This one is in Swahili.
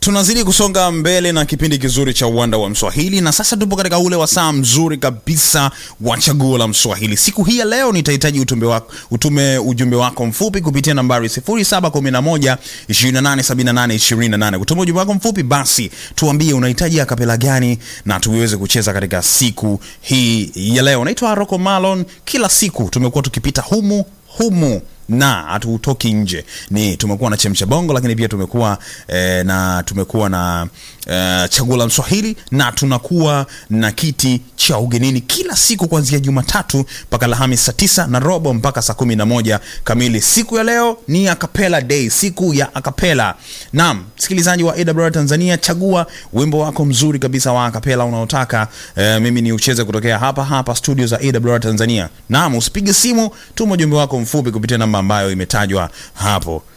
tunazidi kusonga mbele na kipindi kizuri cha uwanda wa mswahili na sasa tupo katika ule wasaa mzuri kabisa wa chaguo la mswahili siku hii ya leo nitahitaji utume wako, utume ujumbe wako mfupi kupitia nambari 0711 287828 kutuma ujumbe wako mfupi basi tuambie unahitaji akapela gani na tuweze kucheza katika siku hii ya leo naitwa roko malon kila siku tumekuwa tukipita humu humu na hatutoki nje ni tumekuwa na chemcha bongo lakini pia tumekuwa eh, na tumekuwa na eh, chaguo la mswahili na tunakuwa na kiti cha ugenini kila siku kuanzia jumatatu mpaka alhamis saa tisa na robo mpaka saa kumi na moja kamili siku ya leo ni akapela day siku ya akapela naam msikilizaji wa awr tanzania chagua wimbo wako mzuri kabisa wa akapela unaotaka eh, mimi ni ucheze kutokea hapa hapa studio za awr tanzania naam usipige simu tuma ujumbe wako mfupi kupitia namba ambayo imetajwa hapo